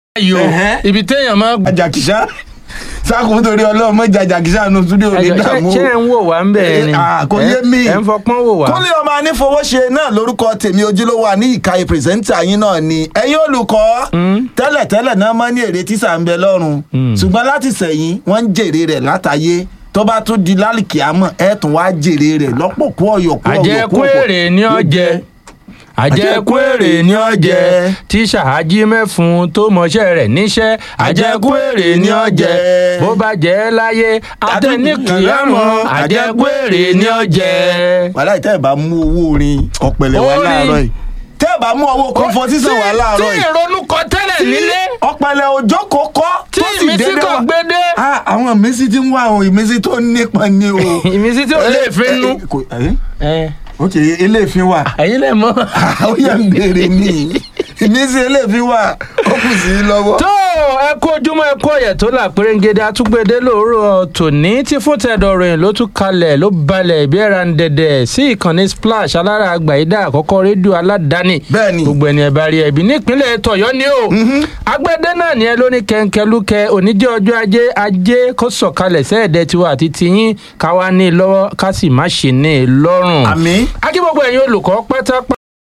ayò Ẹ̀hẹ́. ibi téèyàn máa gbà. ajakisa sákòó torí ọlọ́run mọ́jà ajakisa nù túdí òní dààmú. ṣé ẹ ń wò wá ń bẹ̀ ni Ah, kò yé mi. ẹ ń fọpọ́n wò wá. kúnlé ọmọ anífowóṣe náà lórúkọ tèmi ojúlówó àní ìkàyè pírẹsẹ́ńtà yín náà ni ẹ̀yin olùkọ́ tẹ́lẹ̀tẹ́lẹ̀ náà máa ní èrè tísà ń bẹ lọ́rùn ṣùgbọ́n láti sẹ̀yìn wọ́n ń jèrè rẹ̀ látàyé tó bá tún di lálìkí àmọ́ ẹ̀ tún wá jèrè rẹ̀ lọ́pọ̀ kú ọ̀yọ̀ kú ọ̀yọ̀ kú àjẹkù ọ̀pọ̀. èrè ni ọ jẹ àjẹkù èrè ni ọ jẹ tíṣà ají mẹ́fun tó mọṣẹ́ rẹ̀ níṣẹ́ àjẹkù èrè ni ọ jẹ bó bá jẹ́ láyé àtẹnikìyàmọ́ àjẹkù èrè ni ọ jẹ. wàhálà ìtẹ́ ẹ̀ bá mú owó orin ọ̀pẹ̀lẹ̀ wá Orin. láàárọ̀ yìí tẹ́ ẹ̀ bá mú owó kọ́fọ́ sísan wá láàárọ̀ tí yìí ìrònú kọ tẹ́lẹ̀ nílé ọ̀pẹ̀lẹ̀ òjò kò kọ́ tí tó sì ìmísí dédé kan wá. gbé dé Ah, àwọn ìmísí tí ń wá àwọn ìmísí tó nípọn ni o. ìmísí tí ò lè fi nú. Eh, eh, kò- eh? ẹ ok eléèfín wà ẹ̀yin lè mọ̀. ó yẹ ń béèrè ní ìmísí eléèfín wà ó kù sí i lọ́wọ́. tó ẹ kú ojúmọ́ ẹ kú ọ̀yẹ̀ tó là pérégede àtúgbèdé lóòrọ̀ tòní tí fún tẹ̀dọ̀ ròyìn ló tún kalẹ̀ ló balẹ̀ ìbí ẹ̀ra ń dẹ̀dẹ̀ sí ìkànnì splash alára àgbàyídá àkọ́kọ́ rédíò aládàáni Bẹ́ẹ̀ni. gbogbo ẹni ẹ bá rí ẹbí nípínlẹ̀ tọ̀yọ́ ni o agbẹ́dẹ́ náà ni ẹ ló ní kẹ̀ǹkẹ́lúkẹ́ oníjẹ́ ọjọ́ ajé ajé kó sọ̀kalẹ̀ sẹ́ẹ̀dẹ̀ tiwa àti tiyín káwa ní i lọ́wọ́ ká sì má ṣe ní i lọ́rùn àmì akí gbogbo ẹ̀yin olùkọ́ pátápátá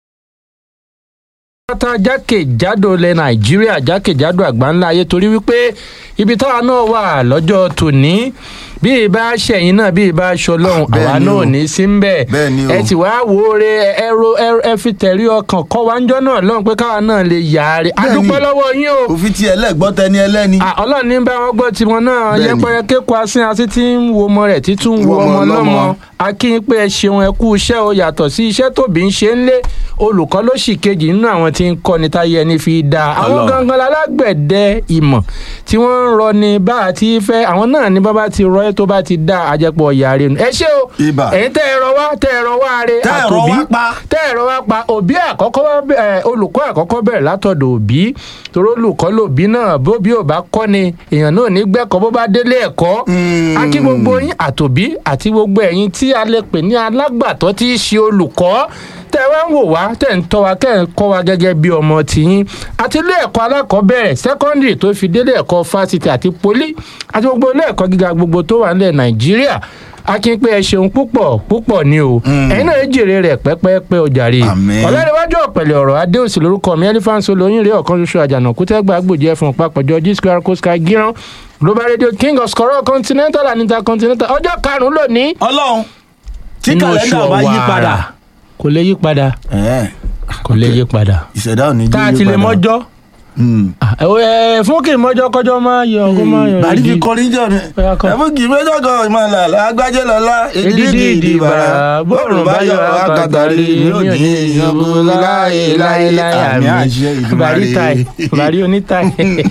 pátá jákèjádò ilẹ̀ nàìjíríà jákèjádò àgbáńlá ayé torí wípé ibi táwa náà wà lọ́jọ́ tòní bí ìbá ṣẹ̀yìn náà bí ìbá ṣọlọ́run Bẹ́ẹ̀ àwa ni náà o. ò ní sí ń bẹ̀ Bẹ́ẹ̀ ni o. ẹ ti wá wo re ẹ ro ẹ- ẹ fi tẹ̀rí ọkàn kọ́ wa ń jọ́ náà lọ́run pé káwa náà lè yà á rí Bẹ́ẹ̀ ni. adúpẹ́ lọ́wọ́ yín o òfin tiẹ̀ lẹ́gbọ́ tẹni ẹlẹ́ni. Ah, ọlọ́run ní bá wọn gbọ́ tiwọn náà Bẹ́ẹ̀ni. yẹpẹrẹ kéko asín asín tí ń wo ọmọ rẹ̀ títún wo Wo ọmọ ọmọ lọ́mọ lọ́mọ. akín pé ẹ ṣeun ẹ kú iṣẹ́ o yàtọ̀ sí iṣẹ́ tóbi ń ṣe ń lé olùkọ́ ló sì kejì nínú àwọn tí ń kọ́ ni táyé ẹni fi dá àwọn Ọlọ́run. gangan lálágbẹ̀dẹ ìmọ̀ tí wọ́n ń rọ ni bá a ti fẹ́ àwọn náà ní bá bá ti rọ ẹ́ tó bá ti dá àjẹpọ̀ ọ̀yà rẹ̀ nù ẹ ṣé o Ibà. ẹ̀yin tẹ́ ẹ rọ wá tẹ́ ẹ rọ wá re Tẹ́ ẹ rọ àtòbí wá pa. tẹ́ ẹ̀rọ wá pa òbí àkọ́kọ́ wá bẹ̀- ẹ̀, olùkọ́ àkọ́kọ́ bẹ̀rẹ̀ látọ̀dọ̀ òbí torí olùkọ́ lòbí náà bó bí ò bá kọ́ ni èèyàn náà ò ní gbẹ́kọ̀ bó bá délé ẹ̀kọ́ Mm. a kí gbogbo yín àtòbí àti gbogbo ẹ̀yin tí a lè pè ní alágbàtọ́ tí í ṣe olùkọ́ tẹ́ ẹ wá ń wò wá tẹ́ ń tọ́ wa kẹ́ ń kọ́ wa gẹ́gẹ́ bí ọmọ tìyín àti ilé ẹ̀kọ́ alákọ̀ọ́bẹ̀rẹ̀ sẹ́kọ́ndìrì tó fi délé ẹ̀kọ́ fásitì àti poli àti gbogbo ilé ẹ̀kọ́ gíga gbogbo tó wà nílẹ̀ nàìjíríà a kí n pé ẹ ṣeun púpọ̀ púpọ̀ ni o ẹ̀yin náà ẹ jèrè rẹ̀ pẹ́pẹ́pẹ́ o jàre Àmín. ọ̀làdéwájú ọ̀pẹ̀lẹ̀ ọ̀rọ̀ adéòsì lórúkọ mi elephant solo yín rèé ọ̀kan ṣoṣo àjànàkú tẹ́gbà gbòjì ẹ̀fọn papọ̀jọ g square co sky gíran global radio king of scorol continental and intercontinental ọjọ́ karùn-ún lónìí. ọlọ́run tí nínú kàlẹ́ndà oṣù bá yí Ọ̀wàrà. padà. kò lè yí padà Ẹ̀ẹ́, kò lè yí padà. ìṣẹ̀dá ò ní tá a jí ti yí lè padà. mọ́jọ́ Mm. Ah, ẹ ẹ, fún kí n mọ́jọ́ kọjọ́ máa yọ kó máa yọ bàrí fi ìdí. kọrin jọ ni Bóyá kọ. ẹ̀fún kì í méjọ́ kan ìmọ̀ làlá agbájẹ́ lọ́lá Èdìdì ìdìbàrà bọ́ọ̀rùn bá yọ àkàtàrí mi ò ní ìyànbó láyé láyé láyé àmì bàrí táì bàrí onítáì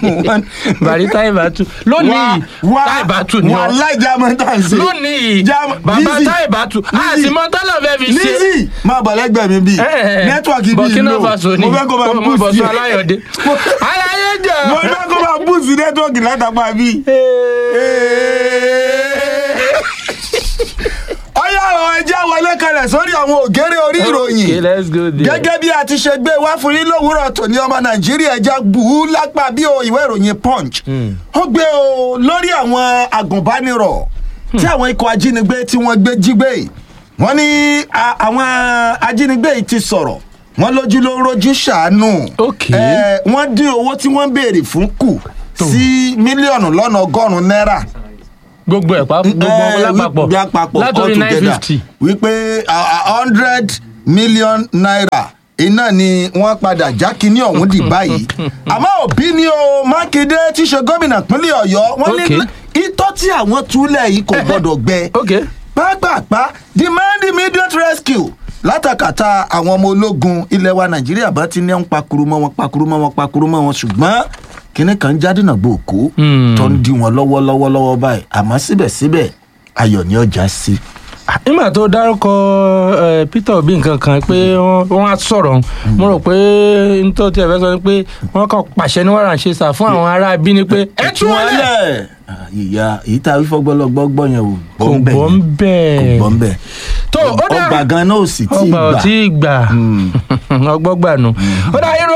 bàrí táì bàtú lónìí táì bàtú ni wà ọ láìjà mọ́tàǹsì lónìí Jam- bàbá Lizzy. táì bàtú Lizzy. àti mọ́tálọ̀ fẹ́ fi ṣe. Lizzy máa bọ̀ lẹ́gbẹ̀ẹ́ mi bíi nẹ́tíwọ̀kì bíi Burkina lò Faso ni mo fẹ́ kó máa ọmọ boost bọ̀sùn yẹ. aláyọ̀dé aláyé jọ. mo fẹ́ kó máa boost nẹ́tíwọ̀kì látàpá bíi. ọyá àwọn ẹjẹ́ wọlé kalẹ̀ sórí àwọn ògèrè orí ìròyìn Okay, let's go there. gẹ́gẹ́ bí a ti ṣe gbé wá fún yín lówùúrọ̀ tòní ọmọ nàìjíríà ẹja bù ú lápá bí o ìwé ìròyìn punch ó gbé o lórí àwọn agùnbánirọ̀ tí àwọn ikọ̀ ajínigbé tí wọ́n gbé jí gbé wọ́n ní a- àwọn ajínigbé yìí ti sọ̀rọ̀ wọ́n lójú ló ń rojú ṣàánú Okay. Eh, wọ́n dín owó tí wọ́n ń béèrè fún kù sí mílíọ̀nù lọ́nà ọgọ́rùn-ún náírà gbogbo ẹ̀ pa gbogbo Eh, wọn lápapọ̀ wí- lápapọ̀ látòrí all nine together. fifty. wípé hundred million naira iná ni wọ́n padà já kínní ọ̀hún dì báyìí àmọ́ òbí ni o mákindé tí í ṣe gómìnà pínlẹ̀ ọ̀yọ́ wọ́n ní Okay. itọ́ tí àwọn túlẹ̀ yìí kò gbọ́dọ̀ gbẹ ok pápápá demand immediate rescue látàkàtà àwọn ọmọ ológun ilẹ̀ wa nàìjíríà bá ti ní ń pakuru mọ́ wọn pakuru mọ́ wọn pakuru mọ́ wọn ṣùgbọ́n kinní kan jáde náà gbòòkó Hmm. tó ń di wọn lọ́wọ́ lọ́wọ́ lọ́wọ́ báyìí àmọ́ síbẹ̀síbẹ̀ ayọ̀ ni ọjà sí. nígbà tó dárúkọ eh, peter obi nǹkan kan pé wọ́n wọ́n á sọ̀rọ̀ mo rò pé nítorí tí ẹ fẹ́ sọ ni pé wọ́n kàn pàṣẹ ní wàrà ń ṣe sà fún àwọn ará bí ni pé ẹ tú wọn lẹ̀ Ah, ìyá èyí tá a wí fọgbọ́lọgbọ́ yẹn o kò bọ́ ń kò bẹ́ẹ̀ bọ́ ń bẹ̀. tó ó dá ọgbà gan náà ò sì tí ì ọgbà ò gbà. tí ì gbà ọgbọ́n gbà nù. ó dá irun eré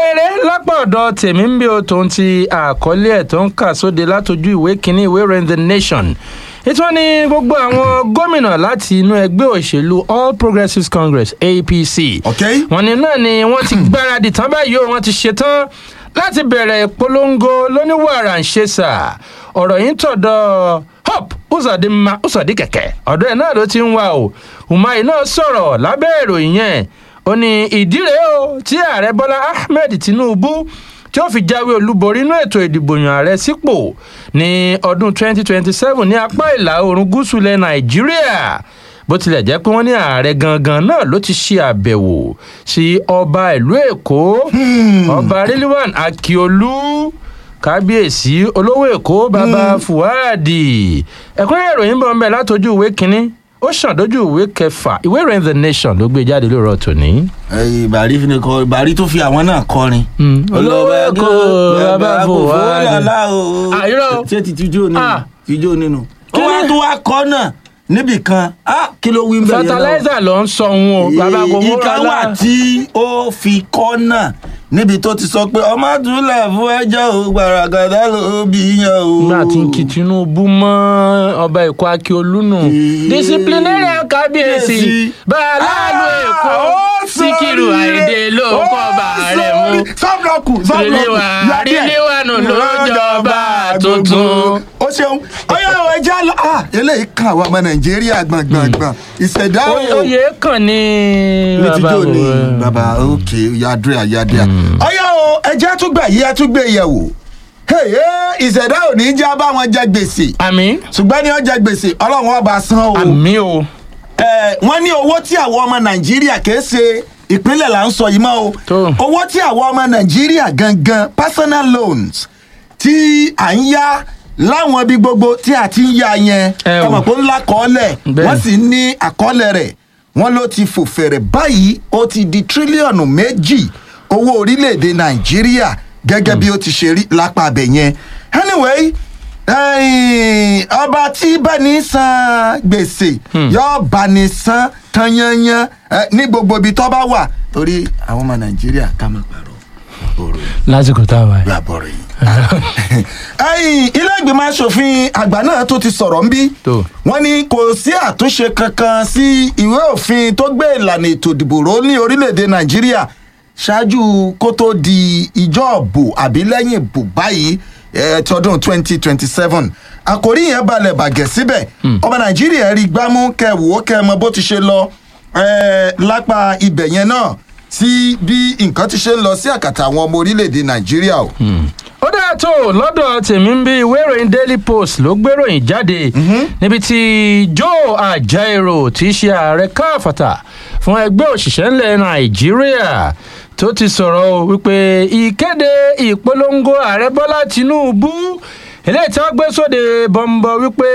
lápá ọ̀dọ̀ tèmi ń bí o tòun ti àkọlé ẹ̀ tó ń kà sóde látọjú ìwé kínní ìwé ìròyìn the nation ètò ní gbogbo àwọn gómìnà láti inú ẹgbẹ́ òṣèlú all progressives congress apc ok wọn ní náà ni wọ́n ti gbáradì tán báyìí o wọ́n ti ṣetán láti bẹ̀rẹ̀ ìpolongo lóníwàrà ń ṣe sà ọ̀rọ̀ yìí tọ̀dọ̀ hope uzodinma uzodikẹ̀kẹ́ ọ̀dọ̀ ẹ̀ náà ló ti ń wá o umahi náà sọ̀rọ̀ lábẹ́ ìròyìn yẹn ó ní ìdí rèé o tí ààrẹ bọ́lá ahmed tinubu tí ó fi jáwé olúborí inú ètò ìdìbò yàn ààrẹ sípò ní ọdún 2027 ní apá ìlà oòrùn gúúsù ilẹ̀ nàìjíríà bó tilẹ̀ jẹ́ pé wọ́n ní ààrẹ gangan náà ló ti ṣe àbẹ̀wò sí ọba ìlú èkó ọba rilwan akiolu kábíyèsí olówó èkó baba fuadi ẹ̀kúnrẹ́ ìròyìn bọ̀ ń bẹ̀ látọjú ìwé kínní ó ṣàn dójú ìwé kẹfà ìwé ìròyìn the nation ló gbé jáde lóòrọ̀ tòní. ẹyìn bàrí fi ni kọ bàrí tó fi àwọn náà kọrin. olówó èkó baba fuadi àyíró ṣé ti tijó nínú Ah. tijó nínú. ó Kí wá ni- tó wá kọ́ náà níbì kan ah, kí ló wí ń bẹ̀rẹ̀ fertilizer ló ń sọ òun o baba kò mú ìkan wà tí ó fi kọ́ náà níbi tó ti sọ pé ọmọ àdúrà fún ẹjọ́ ò gbàràgàdà ló bí yan o. nígbà tí ń kí tinubu mọ ọba èkó akíolú nù Ee. disciplinarian kábíyèsí Kábíyèsí. bàálù èkó Ah, ó síkírù sóríire. àìdè ló Ó kọ́ bá rẹ̀ mú sórí- sọ́bùrọ̀kù sọ́bùrọ̀kù Ríléwà, yàdí ẹ̀. ríléwà nù ló jọba tuntun. ó ṣeun ọyọ àwọn ẹja lọ ah eléyìí kan àwọn ọmọ nàìjíríà gbọ̀ngbọ̀ngbọ̀n ìṣẹ̀dá o oyè kàn ní ní bàbá tíjọ́ ni wo. bàbá òkè yadúrà yadúrà ọyọ o ẹja tún gbà yí ẹ tún gbé yẹ̀wò Hey, hey, ìṣẹ̀dá ò ní já bá wọn jẹ gbèsè àmì ṣùgbọ́n ní ọjà gbèsè ọlọ́run ọba san o àmì o Eh, wọ́n ní owó tí àwọn ọmọ nàìjíríà kìí ṣe ìpínlẹ̀ là ń sọ yìí mọ́ o Tó. owó tí àwọn ọmọ nàìjíríà gangan personal loans tí à ń yá láwọn ibi gbogbo tí a ti ń yá yẹn Ẹ wò. ọmọ pé ńlá kọ́ọ́lẹ̀ Bẹ́ẹ̀. wọ́n sì ní àkọọ́lẹ̀ rẹ̀ wọ́n ló ti fò fẹ̀rẹ̀ báyìí ó ti di tírílíọ̀nù méjì owó orílẹ̀-èdè nàìjíríà gẹ́gẹ́ bí ó ti ṣe rí lápá abẹ yẹn anyway ẹ̀yìn, ọba tí bá ní san gbèsè yóò bá ní san tanyanyan eh, ní gbogbo ibi tó bá wà torí àwọn ọmọ nàìjíríà ká má parọ́ ọ̀rọ̀ yìí lásìkò tá a wà yìí. lábọ̀rọ̀ yìí. ẹ̀yìn ilé ìgbìmọ̀ asòfin àgbà náà tó ti sọ̀rọ̀ ń bí Tó. wọ́n ní kò sí àtúnṣe kankan sí ìwé òfin tó gbé ìlànà ètò ìdìbò ró ní orílẹ̀-èdè nàìjíríà ṣáájú kó tó di ìjọ òbò àbí lẹ́yìn ìbò báyìí eh, tọdún twenty twenty seven àkòrí yẹn balẹ̀ bàgẹ́ síbẹ̀ ọmọ nàìjíríà rí gbámú kẹwò kẹmọ bó ti ṣe lọ eh, lápá ibẹ̀ yẹn náà sí bí nǹkan ti ṣe ń lọ sí àkàtà àwọn ọmọ orílẹ̀-èdè nàìjíríà o. ó dáa tó lọ́dọ̀ tèmi ń bí ìwé ìròyìn daily post ló gbéròyìn jáde níbi tí joe ajaero tí í ṣe ààrẹ káfàtà fún ẹgbẹ́ òṣìṣẹ́ ńlẹ̀ nàìjíríà tó ti sọ̀rọ̀ o wípé ìkéde ìpolongo ààrẹ bọ́lá tinubu eléyìí tí wọ́n gbé sóde bọ́ńbọ́ wípé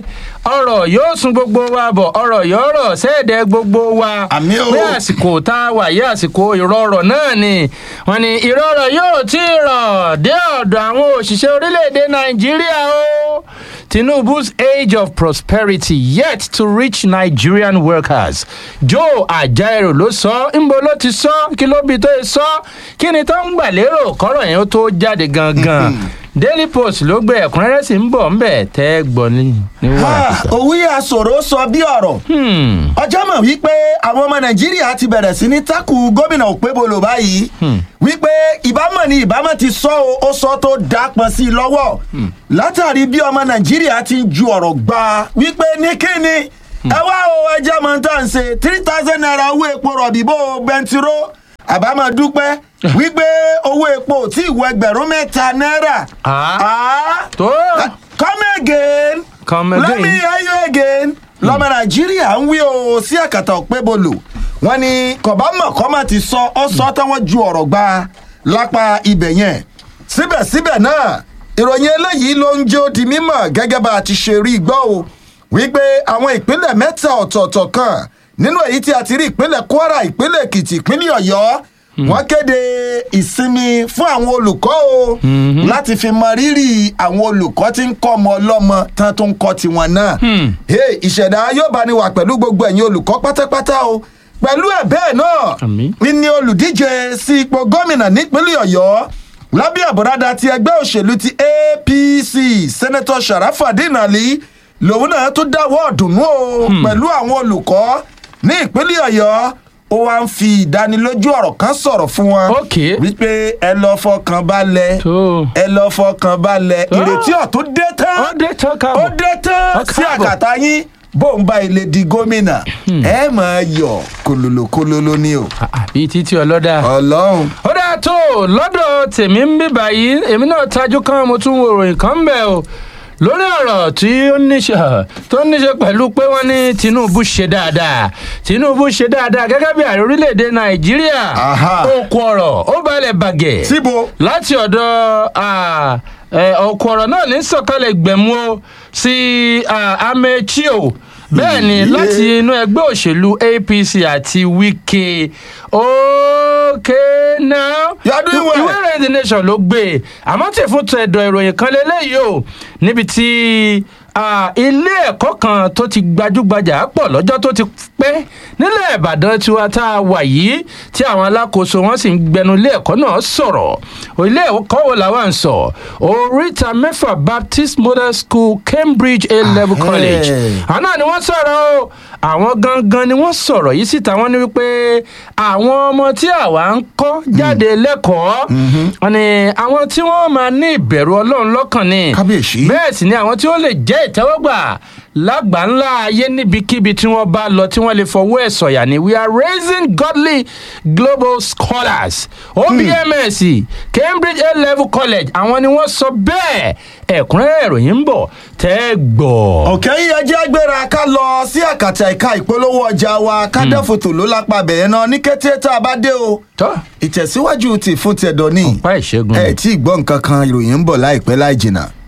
ọ̀rọ̀ yóò sun gbogbo wa bọ̀ ọ̀rọ̀ yóò rọ̀ sẹ́ẹ̀dẹ̀ gbogbo wa Àmì o. pé àsìkò tá a wà yí àsìkò ìrọ̀rọ̀ náà ni wọ́n ní ìrọ̀rọ̀ yóò tí ì rọ̀ dé ọ̀dọ̀ àwọn òṣìṣẹ́ orílẹ̀-èdè nàìjíríà o tinubu's age of prosperity yet to reach nigerian workers joe ajaero ló sọ ńbo ló ti sọ kí ló bí tó sọ kí ni tó ń gbà lérò kọ́rọ̀ yẹn ó tó jáde gangan daily post ló gbé ẹ̀kúnrẹ́rẹ́ sí ń bọ̀ ńbẹ̀ tẹ́ gbọ́ ní ní wàhálà. òwe àsòro sọ bí ọ̀rọ̀ ọjọ́ mọ̀ wípé àwọn ọmọ nàìjíríà ti bẹ̀rẹ̀ sí ní tákù gómìnà òpébolo báyìí wípé ìbámọ̀ ni ìbámọ̀ ti sọ o ó sọ tó dápọn sí i lọ́wọ́ látàrí bí ọmọ nàìjíríà ti ń ju ọ̀rọ̀ gba wípé ní kíni ẹ wá o ẹjẹ́ mọ̀ tá à ń ṣe three thousand naira owó epo rọ̀bì bó bẹntiró àbámọ̀ dúpẹ́ wípé owó epo tí ìwọ ẹgbẹ̀rún mẹ́ta náírà. Ah. Ah tó come again. Come let again. me hear you again. lọ́mọ nàìjíríà ń wí o sí àkàtà òpébolo wọn ni kọ̀bámọ̀ kọ́mọ̀ ti sọ ọ́ sọ táwọn ju ọ̀rọ̀ gba lápá ibẹ̀ yẹn síbẹ̀síbẹ̀ náà ìròyìn eléyìí ló ń jó di mímọ̀ gẹ́gẹ́ bá a ti ṣe rí gbọ́ o wípé àwọn ìpínlẹ̀ mẹ́ta ọ̀tọ̀ọ̀tọ̀ kan nínú èyí tí a ti rí ìpínlẹ̀ kwara ìpínlẹ̀ èkìtì ìpínlẹ̀ ọ̀yọ́ wọ́n kéde ìsinmi fún àwọn olùkọ́ o láti fi mọ rírì àwọn olùkọ́ tí ń kọ́ ọmọ ọlọ́mọ tán tó ń kọ́ tiwọn náà. Hey, ìṣẹ̀dá yóò bá ní wà pẹ̀lú gbogbo ẹ̀yin olùkọ́ pátápátá o pẹ̀lú ẹ̀ bẹ́ẹ̀ náà Àmín. ní olùdíje sí ipò gómìnà nípínlẹ̀ ọ̀yọ́ lábẹ́ àbúradà ti ẹgbẹ́ òṣèlú ti apc sẹ́nẹ́tọ̀ sharafadin ali lòun náà tún dáwọ́ ọ̀dùnnú o pẹ̀lú àwọn olùkọ́ ní ìpínlẹ̀ ọ̀yọ́ ó wá ń fi ìdánilójú ọ̀rọ̀ kan sọ̀rọ̀ fún wọn Ok. wípé ẹ lọ fọkàn balẹ̀ tó ẹ lọ fọkàn balẹ̀ Ah. ìrètí ọ̀tún dé tán ó dé tán ó káàbọ̀ dé tán Ó sí káàbọ̀. àkàtà yín bóun bá ilé di gómìnà ẹ máa yọ kòlòlò kòlòlò ni o àbí títí ọlọ́dà. ọlọ́run ó dáa tó lọ́dọ̀ tèmi ń bí báyìí èmi náà tajú kan mo tún wo ìròyìn kan ń bẹ̀ o lórí ọ̀rọ̀ tí ó níṣe tó níṣe pẹ̀lú pé wọ́n ní tinubu ṣe dáadáa tinubu ṣe dáadáa gẹ́gẹ́ bí ààrẹ orílẹ̀‐èdè nàìjíríà Aha. òkú ọ̀rọ̀ ó balẹ̀ bàgẹ́ síbo láti ọ̀dọ̀ ah, eh, òkú ọ̀rọ̀ náà ní sọ̀kalẹ̀ gbẹ̀mú o sí ah, amechio bẹ́ẹ̀ ni Iye. láti inú ẹgbẹ́ òṣèlú apc àti wike okay now You are doing well. ìwé ìròyìn the nation ló gbé e àmọ́ tí fún tẹ̀dọ̀ ìròyìn kan lélẹ́yìí o níbi tí ah, ilé ẹ̀kọ́ kan tó ti gbajúgbajà pọ̀ lọ́jọ́ tó ti pẹ́ nílẹ̀ ìbàdàn tiwa tá a wà yìí tí àwọn alákòóso wọn sì ń gbẹnu ilé ẹ̀kọ́ náà sọ̀rọ̀ ilé ẹ̀kọ́ wo làwọn ń sọ oríta mẹ́fà baptist model school cambridge a level Ahẹ́. college àwọn náà ni wọ́n sọ̀rọ̀ o àwọn gangan ni wọ́n sọ̀rọ̀ yìí síta wọ́n ní wípé àwọn ọmọ tí àwa ń kọ́ jáde lẹ́kọ̀ọ́ wọn ni àwọn tí wọ́n máa ní ìbẹ̀rù ọlọ́run lọ́kàn ni Kábíyèsí. bẹ́ẹ̀ sì ni àwọn tí ó lè jẹ́ ìtẹ́wọ́gbà lágbàńlá ayé níbikíbi tí wọ́n bá lọ tí wọ́n lè fọwọ́ ẹ̀ sọ̀yà ni we are raising godly global scholars obms cambridge a level college àwọn ni wọ́n sọ bẹ́ẹ̀ ẹ̀kúnrẹ́rẹ́ ìròyìn ń bọ̀ tẹ́ gbọ́. ọ̀kẹ́ yìí ẹjẹ́ agbéra ká lọ sí àkàtà ẹ̀ka ìpolówó ọjà wa ká dẹ́fòtò ló lápá bẹ̀rẹ̀ náà ní kété tá a bá dé o tọ́ ìtẹ̀síwájú ti fún tẹ̀dọ̀ ní pa ìṣẹ́gun. ẹ̀ tí ì gbọ́ nǹkan kan ìròyìn ń bọ̀ láìpẹ́ láì jìnnà.